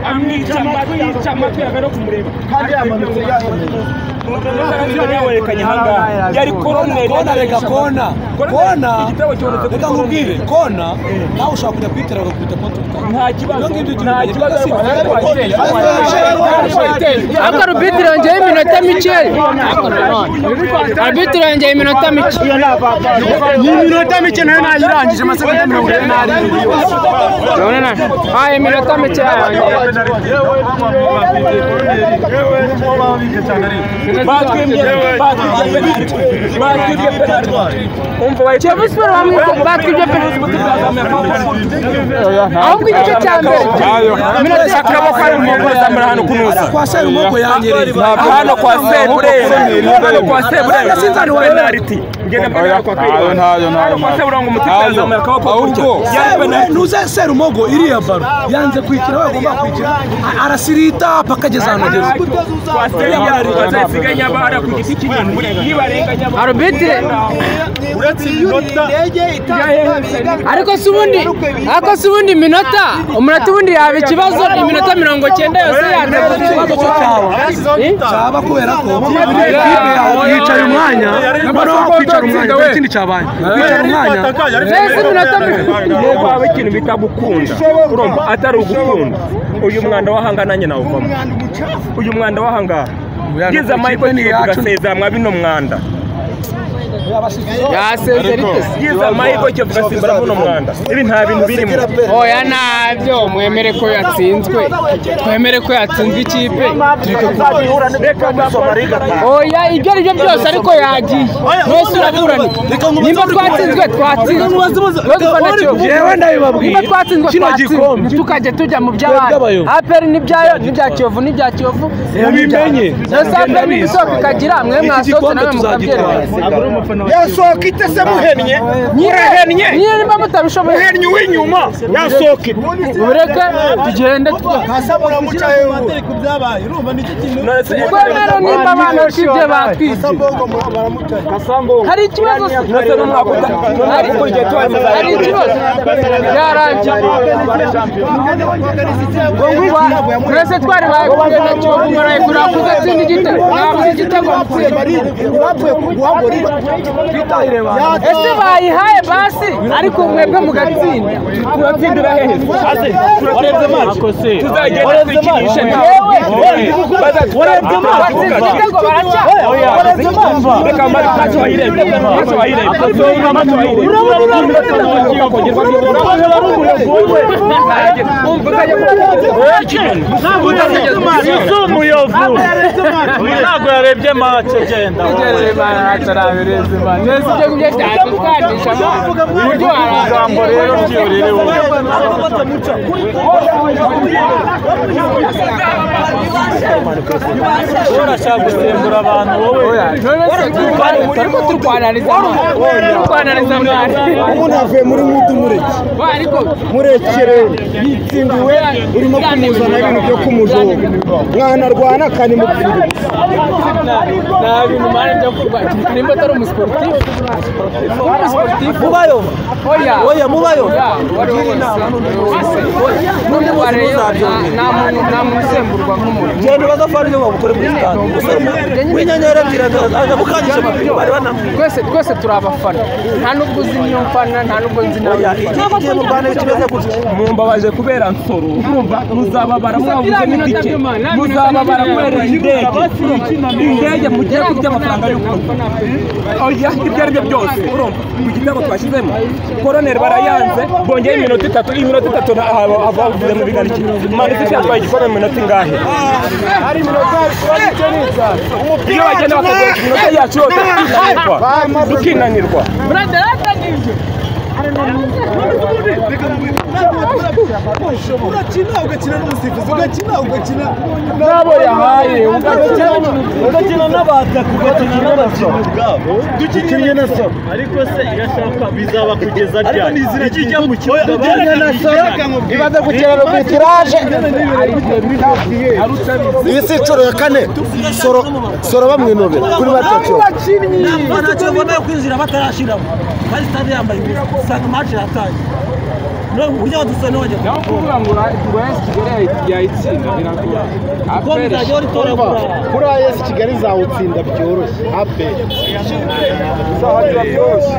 amwica amatwi yica amatwi yagana kumureba kandi yamanutse yahinduye yawerekanye ahangaha yari koroneri kona reka kona kona igitabo kibonetse kuri reka nkubwire kona nawe ushobora kujya kuyitera bagakubita konti nta kibazo nta kibazo Ariko arubitiro yongeye iminota mike. Arubitiro yongeye iminota mike. iyi minota mike nayo nayirangije amasegonda mirongo ine n'arindwi Urabona na- Ah, iminota mike yarangiriye. batwibye batwibye penaliti batwibye penaliti umva bayica Kiyovu Sport bamwi- batwibye penalty. Ahubwo igice cya mbere. minota akaboko ari mu mugozi amara hano kunusa kwa seri umwoko yanyereza Aha hano kwa seburera hano kwa seburera sinzani wa penaliti ngenda penaliti kwa kwiba Ntayo, ntayo, ntayo, hano kwa ntayo. seburera ngo umutwe Ntayo. azamura akaboko Ahubwo, gutya. yari penaliti ntuze seri umwogo iriya baro yanze kwikira we agomba kwikira a- arasirita paka ageze ahantu ageze kwa seburera bazayisiganya bara ku giti kinini nibarenganya abantu. Arubitire. Ariko si ubundi ariko si ubundi iminota umunota ubundi yaba ikibazo iminota mirongo cyenda yose yateza ikibazo cyo cyaba. cyaba kubera ko bamubwira ikipe yawe yicaye umwanya noneho wakwicara umwanya nta kindi cyabaye wicara umwanya Mbese iminota mirongo yego haba ikintu bita gukunda urumva atari ugukunda uyu mwanda wahangananye nawuvamo uyu mwanda wahangaha ngize amahirwe niyo tugasezeranywa bino mwanda yasezera itese. ngize amahirwe cyo tugasimbura buno mwanda ibi nta bintu birimo Oya ntabyo mwemere ko yatsinzwe twemere ko yatsinzwe ikipe reka gapfa oya ibyo ari byo byose ariko yagiye mwese uraburana nimba twatsinzwe twatsinzwe mwese ufana kiyovu yewe ndabibabwira nimba twatsinzwe kino gikombe twatsinzwe ntitukaje tujya mu by'abandi bw'abayobozi. aperi n'ibyayo n'ibya kiyovu n'ibya kiyovu mubimenye ndetse aperi ibisohoka ikagira mwe mwasohotse nawe mukabyereka yasohoka itese muhennye urahennye niyo nimba mutabishoboye muhennye uw'inyuma yasohoka ite mureke tugende twe muca twemere nimba abana bashibye batwibye hari ikibazo se ndetse n'umwaka utaha hari hari ikibazo byarangiye twese twari bagumye nacyo umarayi kuri ako gatsinda igitego ntabwo igitego ese bayihaye basi ariko mwebwe mugatsinda turatsindira hehe turatsindira mace tuzagenda twikinishe ntawe batsinda igitego baracya reka mari ntacyo wayirebye ntacyo wayirebye ntacyo wayirebye mbese ibyo ngibyo byatukandishamo uburyo warangiza none se turimo turwanariza amahane turwanariza amahane umuntu avuye muri mutu mureke Ba, ariko murekere yitsindiwe urimo kumuzana ibintu byo kumujuga mwanarwana akanimupfira nta bintu mpande byo kurwanya nimba atari umusiporutifu kuba umusiporutifu mubayo oya oya mubayo wari wose n'undi wari nta muntu nta muntu usemburwa nk'umuntu genda bagafana ibyo babukore muri sitade umusore w'inyanyera ebyiri aza gukandisha amapine bari banamwiye twese twese turi abafana nta nubwo uzi niyo mfana nta nubwo nzi nawe ikibazo kiri mu rwanda kimeze gutya mumbabaje kubera nsoro urumva muzababara mwabuze n'itike muzababara kubera indege indege mugiye kurya amafaranga y'ukuri oya ibyo ari byo byose urumva ku gitabo twashyizemo koroneri barayanze bongeye iminota itatu iyi minota itatu bavuze mu bigano iki manisi yatwaye igikombe mu minota ingahe iyo bagenda bakagira iminota yacu yose tukinanirwa tukinanirwa urakina ugakina n'umusifuzi ugakina ugakina nabo yahaye ugakina n'abataka ugakina n'abakinnyi ubwabo dukinnye na soro ariko se irashaka bizaba kugeza ryari ikijya mu kibuga dukinnye na soro ibaze ku kiraro ku itiraje iyi si inshuro ya kane soro soro bamwinubira kuri batatu batatu bagomba kwinjira batarashiramo kandi sitade yambaye ubusa usanga match yatangiye kugira dusa n'abajya naho kuvuga ngo ura- ngo AS Kigali yayitsinda biragoye kuko bizajya ritora kurara kuri AS Kigali zawutsinda byoroshye abe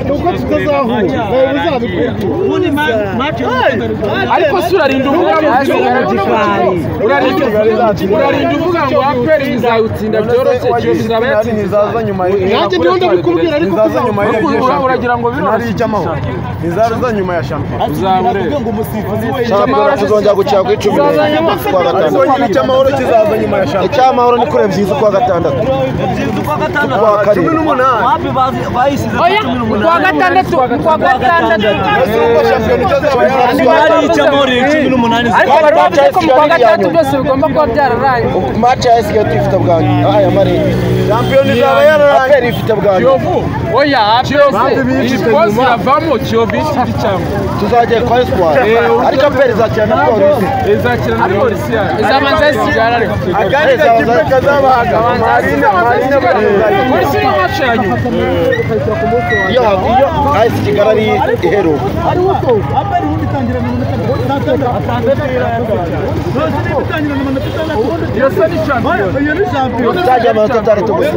nuko tutazahura nawe uzabikunda ubundi ma- match ariko si urarinda uvuga ngo urarinda urarinda uvuga ngo aperi izawutsinda byoroshye cyose izaba yatsinze nanjye ndiho ndabikubwira ariko ura- uragira ngo biroroshye uzaba ureba icyamahoro kizongera gukina kuri cumi n'ebyiri kuwa gatandatu icyamahoro kizaza nyuma ya shampiyona icyamahoro ni kure byiza kuwa gatandatu byiza uko gatandatu kuwa kane wapi bazi- bayisize ku oya cumi n'umunani kuwa gatandatu kuwa gatandatu hari icyamahoro cumi n'umunani ariko bari bavuze ko mu kwa gatandatu byose bigomba kuba byararangiye match ya SKT ifite bwanyu aya mari shampiyona izaba yararangiye aperi ifite bwanyu kiyovu oya aperi iyi siposi iravamo kiyovu y'ikindi cyangwa tuzajya kwa espoir ariko aperi izakina na polisi izakina na polisi yayo izabanza zisigara ariko akandi kipe kazabahaga marina marina polisi niyo mace ya nyuma iyo iyo AS Kigali ari iheruka iyo se ni shampiyona izajya amanota atandatu gusa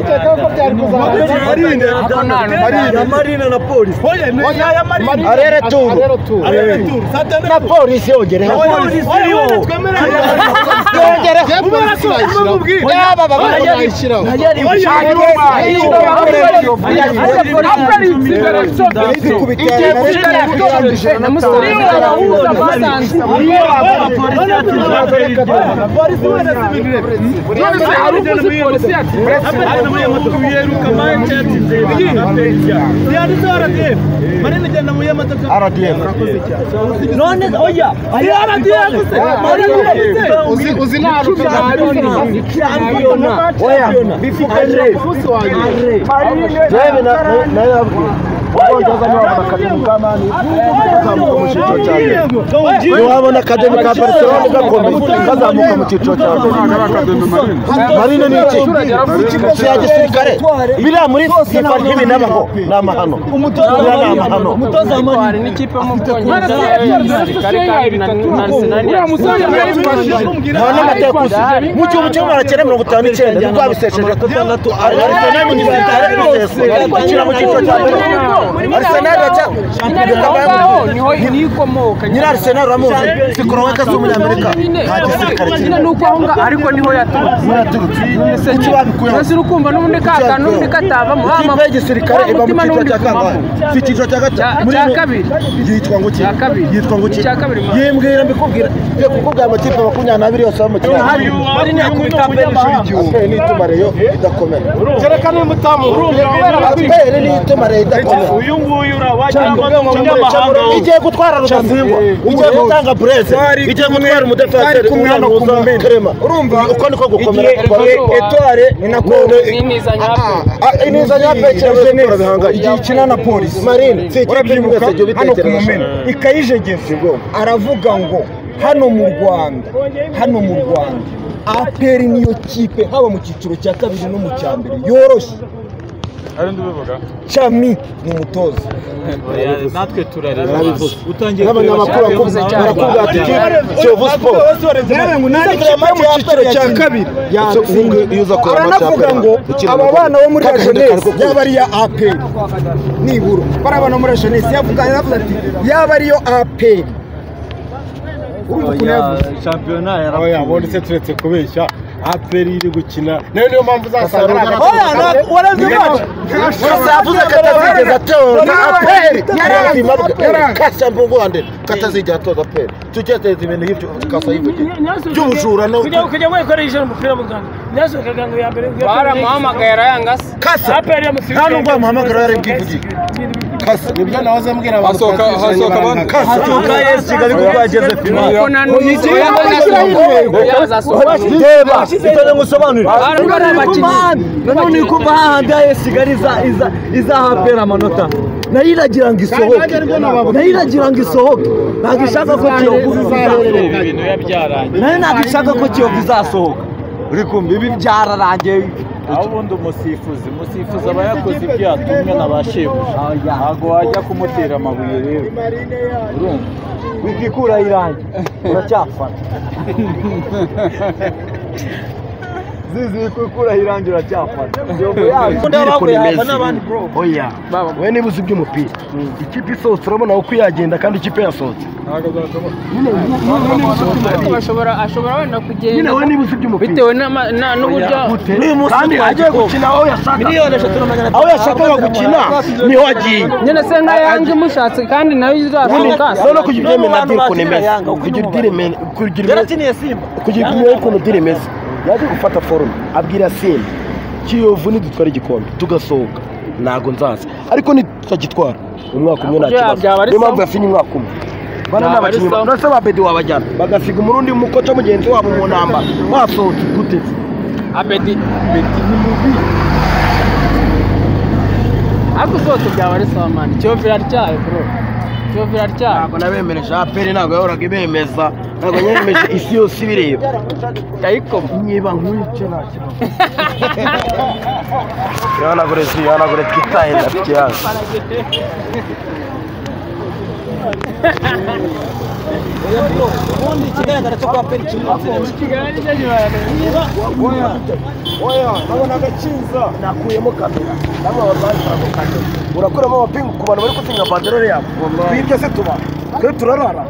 marina na polisi arere turu na polisi yongereho yongereho yaba baba bayishyiraho aperi itsinda rero none se hari uko uzi polisi yatsinze RDF none oya uzi nta shampiyona Jewe na nayo yabwiye Wongeza niwabona akademi ka mani kazamuka mu cyiciro cya mbere niwabona akademi ka Barcelona gakomeye kazamuka mu cyiciro cya mbere marine ni iki cya gisirikare biriya muri sifa ntibi n'abaho ni amahano biriya ni amahano umutoza w'amani uriya musore yarayifashije nta n'amateguza mu gihumbi kimwe magana cyenda mirongo itanu n'icyenda nibwo yabisesheje arisenal mu gisirikare biseswa gukina mu cyiciro cya mbere arisenal bacya nyiri arisenal uramuzi si koroweka z'umunyamerika nta gisirikare kirimo ariko niho yaturutse muraturutse kuki babikuyeho mbese urukumva n'ubundi ka kantu n'ubundi katavamo ikipe y'igisirikare iba mu cyiciro cya kangahe si icyiciro cya gatatu Cya- muri cya ino- kabiri. yitwa ngo iki Cya kabiri. yitwa ngo iki Cya kabiri, Mana. y'imbwira mbikubwira ngiye kukubwira amakipe makumyabiri n'abiri yose aba mu kiraro marina yakubita mbere y'ishuri ry'igihugu aperi ni ituma reyo idakomera aperi ni ituma reyo idakomera uyu nguyu urabagira ngo ni umunyamahanga wowe. igiye gutwara rudasingwa igiye gutanga bureze igiye gutwara umudefenseri umwana wuza kerema uko niko gukomera etware ni nako inizanya aperi kirabuze gukora bihangaye igihe ikina na polisi marine si ikipe imwe wese igihe ubitekereje ikayijegeza aravuga ngo hano mu rwanda hano mu rwanda aperi niyo kipe haba mu cyiciro cya kabiri no mu cya mbere yoroshye cami ni umutoza natwe turareba utangiye n'abanyamakuru bakubwira barakubwira ati kiyovu siporo yewe ngo nta Uzakora kipe mu match cyiciro ya cya mbere. kabiri Ese ubungu iyo uza kureba match ya aranavuga mbere, ngo ukina aba umugabo. bana bo muri la Kaka jeunesse kari kubyina. yaba ariyo aperi nibura bariya bana bo muri la jeunesse yavuga yavuze ati yaba ariyo aperi urumva ukuntu yavuze shampiyona se turetse kubeshya aperi iri gukina nayo niyo mpamvu uzasanga ari agakipe oya na- warazi match Urasa yavuze ko atazigeza atora aperi ubuzima bwe kasha mbugande ko atazigera atoza aperi tugeze ibintu y'ibyo kasa y'ivugira by'ubujura no kujya wikoresha umupira mu Rwanda nyasohoka ngo ya mbere baramuhamagaye arayangase kasa nta nubwo wamuhamagara yari bwivugira kasa nibyo nahoze mbwira abantu hasohoka abantu kasa atuka yesi kigali kuko yageze ku imana ubwo nta n'umwe oya bazasohoka reba itore ngo usobanure Abantu bari abakinnyi. nanone kumva hahandi yesi kigali iza- iza- izahapera amanota nayo iragira ngo isohoke nayo iragira ngo isohoke ntabwo ishaka ko kiyovu izasohoka nayo ntabwo ishaka ko kiyovu izasohoka uri kumva ibi byararangiye aho ubundi umusifuzi umusifuzi aba yakoze ibyo yatumwe na ba shebuja ntabwo wajya kumutera amabuye rero urumva wikikura irangi uracyafana zizi wikikura irangi uracyafana oya we niba uzi iby'umupira ikipe isohotse urabona uko yagenda kandi ikipe yasohotse ashobora ashobora wenda nyine kugenda we niba uzi iby'umupira bitewe n'ama- na- n'uburyo kandi agiye gukina aho yashaka aho yashakaga gukina niho agiye nyine se nka yanjye umushatse kandi nawe izashoboka none kugira ibyemeye nabyo ukuntu imeze kugira idire imeze kugira imeze kugira imeze ukuntu idire imeze yaje gufata forume abwira simba kiyovu nidutwara igikombe tugasohoka ntago nzaza ariko nitutagitwara umwaka umwe nta Bya- kibazo byaba ari niyo mpamvu sawa. yasinye umwaka umwe bana Byaba ari n'abakinnyi sawa. urase ba bedi wabajyana bagasiga umurundi mukoca mugenzi wabo mu ntambara basohotse gute abedi ariko zose byaba ari sawa mani cyovera ryayo bro cyovera ryayo ntabwo nabemereje aperi ntabwo yahoraga ibemeza ntabwo nyemeje isi yose ibireba ndayikoma niba nk'icyo nta kibazo ihanagure si ihanagure twitaye rafiki yacu nakuyemo kamera namwe abarwayi ntabwo kamera urakuramo amapingu ku bantu bari gusinya banderore yabo twibye se tuba twe turarara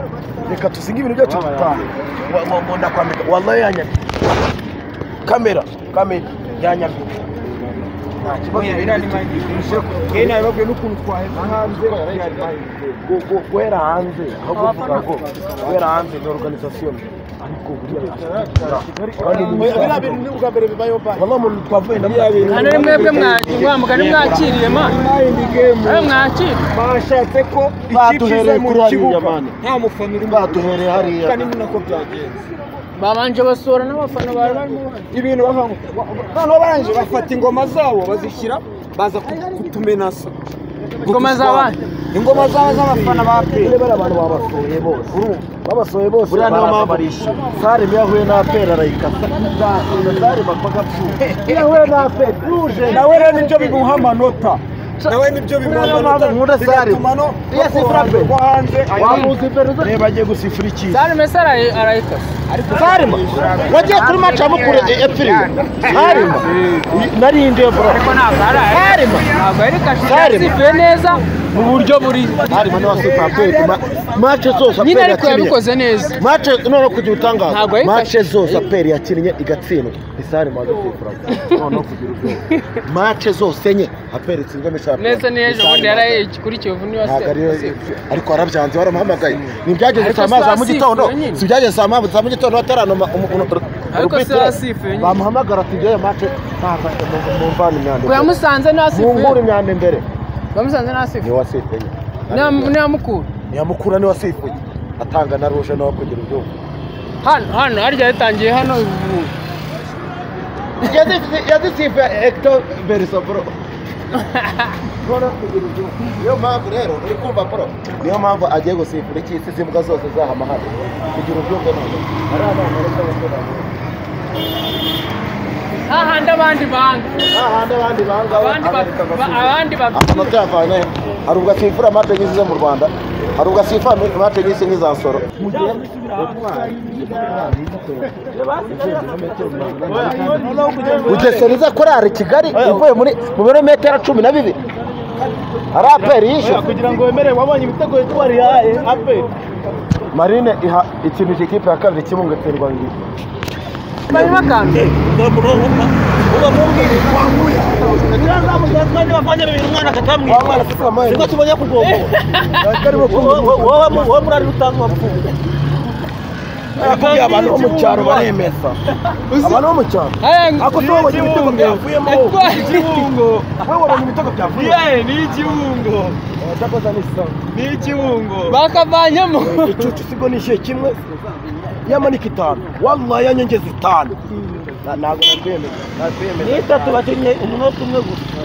reka tusinge ibintu byacu dutahe ndakwambika wallahi yanyamye kamera kamera yanyamye guhera hanze aho kuvuga ngo guhera hanze ni organisation ariko buriya baba mu twavuye na hano ni mwebwe mwamugani mwakiriye mani nawe mwakiriye bashatse ko Batuhereye kuri hariya mani. nta mufana uri Batuhereye hariya. kandi ni nako byagenze babanje basura n'abafana bari barimo bari ibintu bavamo noneho barangije bafata ingoma zabo bazishyira baza ku- kutumenasa ingoma z'abandi ingoma zabo z'abafana ba peri Niba ari abantu babasuye bose babasohoye bose buriya niyo mpamvu barishima sare iyo ahuye n'apera arayikasa nzakunda sare bakwaga pfuye iyo ahuye n'apera ruje nawe rero nibyo bimuha amanota nawe nibyo bimuha Niyo mpamvu amanota nkunda Sare. bigatuma no Iyo asifura bakora Peri. ko hanze wamuzi pera reba agiye gusifura iki sare mbese arayi- arayikasa sare mba wagiye kuri match ya mukuru epfiri sare mba nari indiyo bro ariko ntabwo ari sare mba ntabwo ari kashe Sare. yasifuye neza mu buryo buri sare mba niwe asifura peri match zose nyine apera ariko yatsiniye yabikoze neza match none kugira utangaza Ntabwo yayifashe. match zose aperi yakinnye igatsindwa isare maze kwikura noneho kugira ubwoba match zose enye aperi itsinzwe n'isare neza neza ubundi yari kuri kiyovu niyo ntabwo ariyo yasifuye ariko warabyanze waramuhamagaye ntibyageze Ariko saa moya za Sara mu gitondo asifuye nyine. si ibyageze saa moya za mu gitondo bataranoma umu- umu- ur- ariko se urupapuro. yasifuye nyine bamuhamagara ati ngewe match ntabwo mumvana imyanda ku yamusanze munkure nasifuye imyanda imbere bamusanze nasifuye niyo wasifuye ntiyamukura ntiyamukura niyo wasifuye atanga na ruje nawe kugira ubwoba hano hano harya yatangiye hano ubu yazisifuye hegito veriso bro niyo mpamvu rero uri kumva bro niyo mpamvu agiye gusifura icy'isi izi mbwa zose zahama hano kugira ubwenge ntabwo ari abana bato bato bato. hahandi abandi banga hahandi abandi banga abandi ba- Amerika ba- basifura. abandi babyina amanota yavanye hari ubwo asifura mate nk'izi zo mu rwanda hari ubwo asifura mate nk'izi nk'iza soro bugeseriza korari kigali ivuye muri mu birometero cumi na bibiri hari aperi yishyura kugira ngo wemere wabonye ibitego twarihaye ape marine iha ikinisha ikipe ya kabiri kibunga terwa ngiri bari bakanga wa mwana afite amayi niko tubonye kugogo wowe muri ari utanga amapfundo yakubwiye abantu bo mu cyaro baremeza abantu bo mu cyaro Haya, ngo- ako tuba babonye ibitego byavuyemo ikiwungo wowe wabonye ibitego byavuyemo yewe ni ikiwungo cyakoze ni sawa ni ikiwungo bakavanyemo igicucu sigo ni ishiye kimwe yamanika itanu wallahi yanyongeza itanu Na- ntabwo nabyemeza nabyemeza ni itatu bakinnye umunota umwe gusa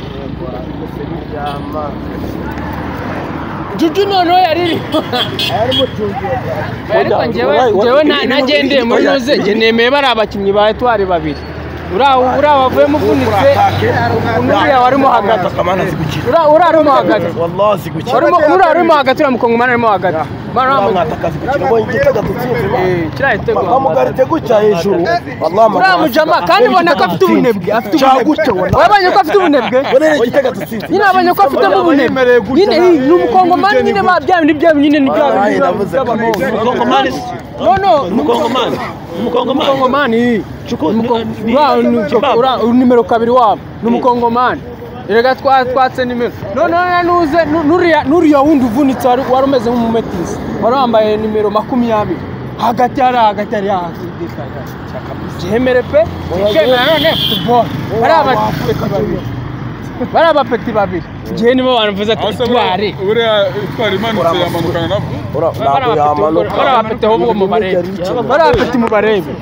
juju noneho yari ariko njyewe njyewe na- nagendeye muri ruze njye nemeye bari abakinnyi ba etwari babiri uriya uriya wavuyemo uvunitse uriya warimo hagati uriya uriya arimo hagati warimo uriya arimo hagati uriya mukongomani arimo hagati Bara- Eh, kiriya gitego. bamugarite gutya hejuru uriya mujama kandi ubona ko afite ubunebwe afite gutya ubunebwe wabonye ko afite ubunebwe igitega dutsinze nyine wabonye ko afitemo ubunebwe nyine iyi, ni umukongomani nyine ba bya bindi bya nyine ni bya bindi Mukongomani no no Mukongomani Mukongomani umukongomani ni- uriya ni- ni- Kibaba. uriya nimero kabiri wabo ni umukongomani erega twa- twatse nimero noneho nuze nu- nuriya nuriya wundi uvunitse wari wari umeze nk'umumetisi wari wambaye nimero makumyabiri hagati hari hagati hari hagati gihemere pe kemera none futuboro bari abapeti babiri bari abapeti babiri igihe nibo bavuze ati twari barabapete ahubwo mu barebe barabapete mu barebe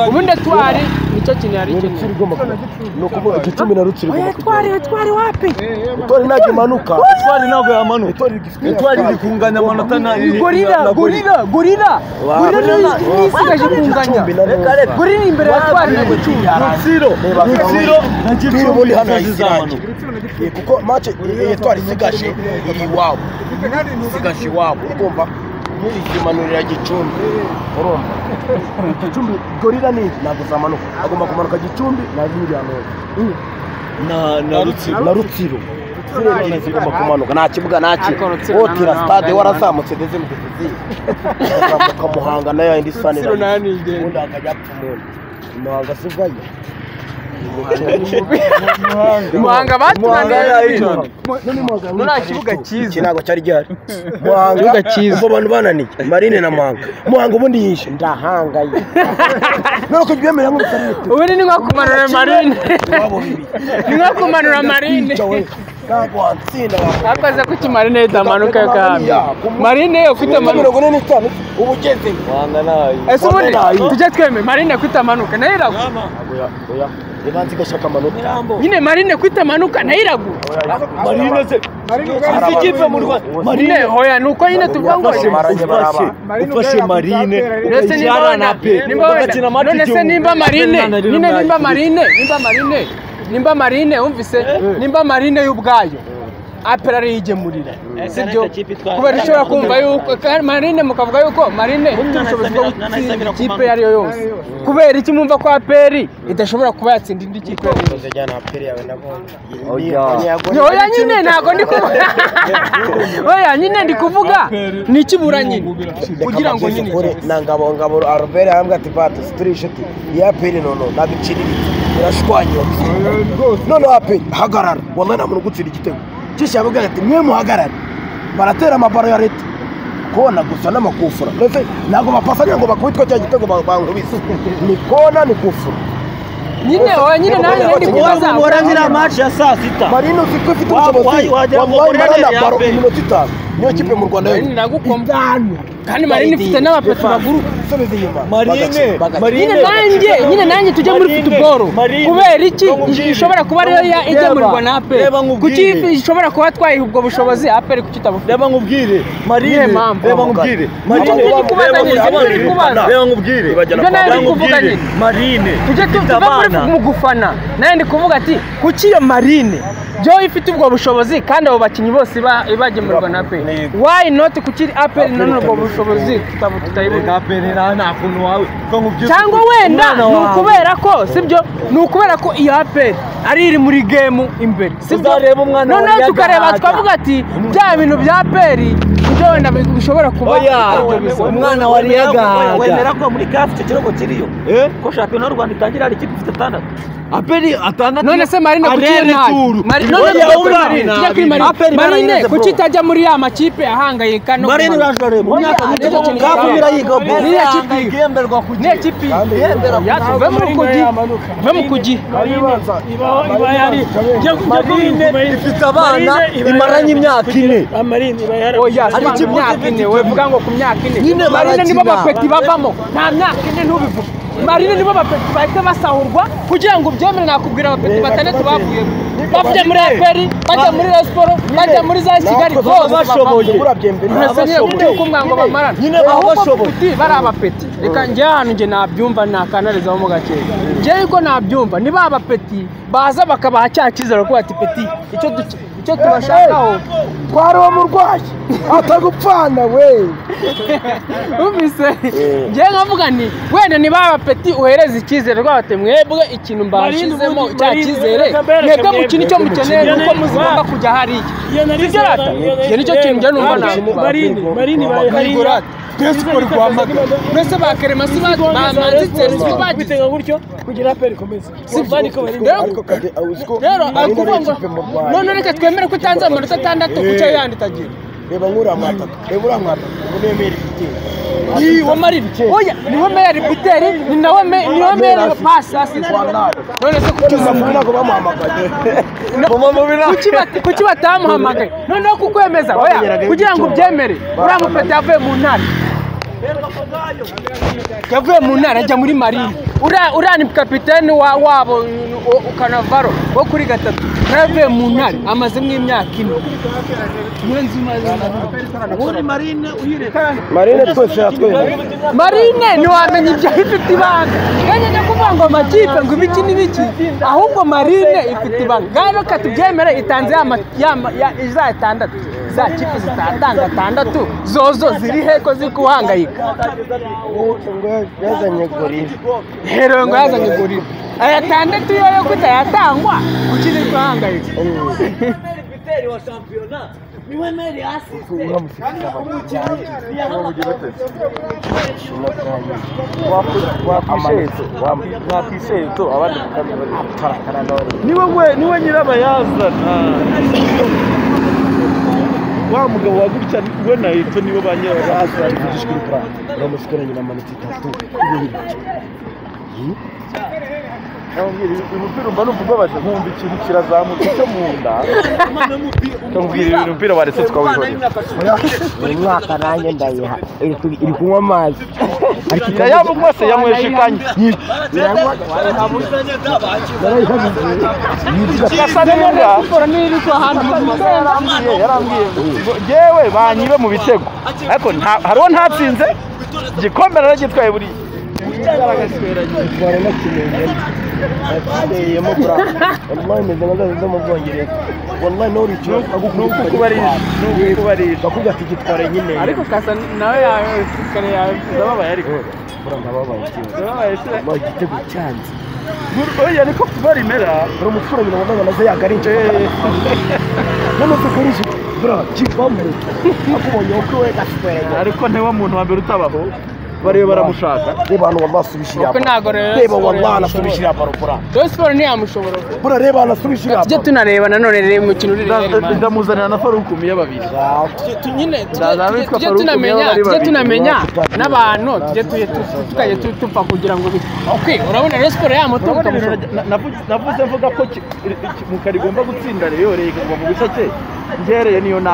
ubundi twari nicyo kintu yari ikeneye ni ukuvuga igicumi na rutsiri oya twari twari wapi itwari ntabwo imanuka itwari ntabwo yamanuka itwari gifite Itwari riri kunganya amanota na gorira gorira gorira gorira ni- nisigaje kunganya gorira imbere ya twari na gicumbi Rutsiro Rutsiro na Gicumbi inzozi zanyu kuko mace iyo twari isigaje iri iwabo isigaje iwabo ugomba ntizimanurira gicumbi urumva gicumbi gorira ni ntabwo zamanuka agomba kumanuka gicumbi na ziriya neza na na Rutsiro na rutsiro rutsiro ebyiri zigomba kumanuka nta kibuga nta kintu wotira stade warazamutse ndetse mugezeziye azamuka muhanga nayo indi sane Rutsiro nayo ni ingenzi. ubundi hakajya apfa umuntu muhanga si ubwayo muhanga baturangije muri nta kibuga iki cyiza ntabwo cyari gihari muhanga ubwo abantu bananiye marine na muhanga muhanga ubundi yishe ndahangaye ntabwo byemera nk'ubukarere ubu ni nko kumanura marine ni nko kumanura marine ntabwo watsinda wa akoze ko ikimarine itamanuka yo kandi marine ufite marine mirongo ine n'itanu uba ugeze ese ubundi tujye tweme marine ko itamanuka nayo iragwa niba nzi gashaka amanota nyine marine ko itamanuka nayo iragwa Marine se izi kipe mu Rwanda Marine nyine hoya ni uko nyine tuvuga ngo Yafashe Marine ufashe ufashe Marine Mbese nimba ukayijyana wana- na pe nimba wenda- bagakina match none se igihumbi. nimba marine Nari nyine nimba numva- marine nimba marine nimba marine wumvise nimba marine y'ubwayo apera ariyigemurira sibyo kubera ushobora kumva yuko kandi marine mukavuga yuko marine ifite ubushobozi bwo gutsinda ikipe iyo ari yo yose kubera iki mwumva ko aperi idashobora kuba yatsinda indi kipe oya nyine ntabwo ndi kuvuga oya nyine ndi kuvuga ni ikibura nyine kugira ngo nyine na ngabongabo arobere arambwira ati bati turi inshuti iya peri nono ntabwo iciriritse irashwanyotse noneho aperi hagarara wallahi nta muntu ugutsinda igitego cyishyira ababwira ati mwe muhagarare baratera amabaro ya leta kona gusa n'amakufura ndetse ntabwo bapasanya ngo bakubitwe cya gitego ba- bankubise ni kona ni kufura nyine oya nyine nanjye rero ndi kubaza warangira match ya saa sita marine uzi ko ifite Wa- ubushobozi wa- wagira ngo wallahi Gorilla marana ya baro mbere. iminota itanu niyo kipe mu rwanda Marine yonyine iragukoma kandi marine ifite n'abapeti baguruka isubize inyuma Marine bagakina, bagakina. Marine nyine nanjye nyine nanjye tujye muri Marine, futuboro Marine, kubera iki ndamubwire. ishobora kuba ariyo ya- igemurirwa na aperi reba nkubwire. kuki ishobora kuba twayiha ubwo bushobozi aperi kuki itabufite reba nkubwire Niye Marine mpamvu. reba nkubwire Nicyo Marine turi kubaza reba nyine, nicyo turi kubaza. nkubwire reba nkubwire Ibyo nayo Reba ndi kuvuga nkubwire. nyine. Marine tujye tu- ifite tuve muri abana. mu gufana nawe ndi kuvuga ati kuki iyo marine byo ifite ubwo bushobozi kandi abo bakinnyi bose iba- ibagemurirwa na aperi wayi noti kuki aperi nanone ubwo bushobozi tutabu- tutayibona Reka mbere nta nta kuntu wawe ko nkubwira cyangwa wenda umwana ni wawe. ukubera ko sibyo ni ukubera ko iyo aperi ari iri muri gemu imbere sibyo Uzareba umwana wawe noneho tukareba yagahaga. twavuga ati bya bintu bya aperi ibyo wenda bi- bishobora kuba Oya, aribyo bisa." umwana wa Riyagahaga wemera ko muri kafu icyo kirego kiriyo eh ko shampiyona y'u Rwanda itangira hari ikipe ifite atandatu aperi atandatu none se marine kuki iyo ntayo Mari- none se kuri marine tujya kuri marine marine kuki itajya muri ya makipe ahangayika no Marine kumanuka? urajwa reba Oya, umwaka nicyo muto kintu kafu gikomeye. birayiga bo Niriya kipe igemberwa ku niya kipe yatuve mu kugi ve mu kugi iba yari jya Marine ifite abana imaranye imyaka ine amarine iba yari oya si ku myaka ine wevuga ngo ku myaka ine Nyine marine nibo barakina. bapeti bavamo nta myaka ine ntubivuge marine nibo bapeti bahita basahurwa kugira ngo ubyemere nakubwira abapeti batandatu bavuyemo bavuye muri aperi bajya muri rasiporo bajya muri za kigali Natwe bose bashoboye. bavamo. Mwese niyo kuko mwango bamarana Nyine ahubwo bashoboye. kuti bari abapeti reka njye ahantu njye nabyumva nakanarizaho mu gakeya njyewe ko nabyumva niba abapeti baza bakabaha cya cyizere kuko bati peti icyo duke- icyo tubashakaho twari uwo murwayi atagupfana we numvise njyewe nkavuga nti wenda niba abapeti uhereza icyizere rwabate mwebwe ikintu mbashyizemo Marine, cya Marine, cyizere reka bereke mwebwe mwebwe. mukina icyo mukeneye Iyo nuko nari- muzigomba kujya hariya iyo nari Sibyo rata? Iki nicyo kintu njye numva navuga. marini marini Kayigura, twese ukora urwamaga mbese ba keremasi bamanzitse bagize bitega gutyo kugira aperi ikomeze Sibyo. Urban ikomeze. Rero- rero ari kuvuga ngo none reka twemere ko utanze amanota atandatu kucyo yandi itagira reba nk'uriya mwataka reba uriya mwataka unemere igitero niwo mariri oya niwe meyari buteri ni nawe me- niwe meyari pasi asize none se kuki umuntu ntabwo bamuhamagaye kuki bat- kuki batamuhamagaye noneho kukwemeza oya kugira ngo ubyemere uriya mupeti yavuye mu ntara yavuye mu ntara ajya muri marine uriya uriya ni kapitene wa- wabo u- u- kanavaro wo kuri gatatu nawe yavuye mu ntara amazemo imyaka ine marine twese yatwemereye marine ntiwamenya ibyo ifite ibanga kandi njya kuvuga ngo amakipe ngo ibiki n'ibiki ahubwo marine ifite ibanga ngaho reka tubyemere itanze ya ma- ya ma- ya- za itandatu za kipe zitatanga atandatu zozo ziri heko ziri kuhangayika yazanye gorira herewe ngo yazanye gorira aya atandatu yo yo kuta yatangwa kuki ziri kuhangayika wakwisheye tu abandi bakarakana n'abandi niwe nyirabayazana wa mugabo wagutya we na eto nibo ba nyirabayazana ari kugishwira kurata uramusigaranye na manota itatu Nkambwira ibi- umupira umva numva ubabaje nkumva ikintu kirazamutse cyo mu nda nkambwira ibi- umupira waretse twawihorera buri mwaka nanjye ndayiha iri ku- iri kunywa amazi ariko Ya yabo mwese yanyweshikanye gasa neza yarambwiye yarambwiye ngo yewe banyibe mu bitego ariko nta- hari uwo ntatsinze igikombe naragitwaye buriya itwara na kimenyi yateyemo bra wallahi meze nk'agazi zo mu bwongereza wallahi nawe uri ikibazo nuko kubarisha nuko kubarisha bakubwira ati gitwara nyine ariko kasa nawe yawe kare yawe ndababaye ariko bura ndababaye ikibazo ndababaye sira wallahi igitego cyanze oya niko kuba rimera bura umuturanyi na muganga nazo yagarinje none se karije bura kivamo akubonye uko we gasitwara ariko niwe muntu wa mbere utabaho barebe baramushaka reba hano wallahi subishira Uko ntago rero reba siporo wallahi yamushobora. anasubishira baro bura do siporo ntiyamushobora bura reba anasubishira tujye tunareba nanone rero umukino uri rero man. ndamuzanira na farukumi y'ababiri Tu- tu- nyine tujye- Ndaza tujye- abitwa tujye Faruku niyo tunamenya bari tujye babiri, tunamenya bari n'abantu tujye tujye tu- tu- tukajya tu- tupfa kugira ngo bi- ok urabona rero siporo yamutunga ukamushora navuze mvuga ko mukari igomba gutsinda reyo reka kuva mu bice cye ngereye niyo nama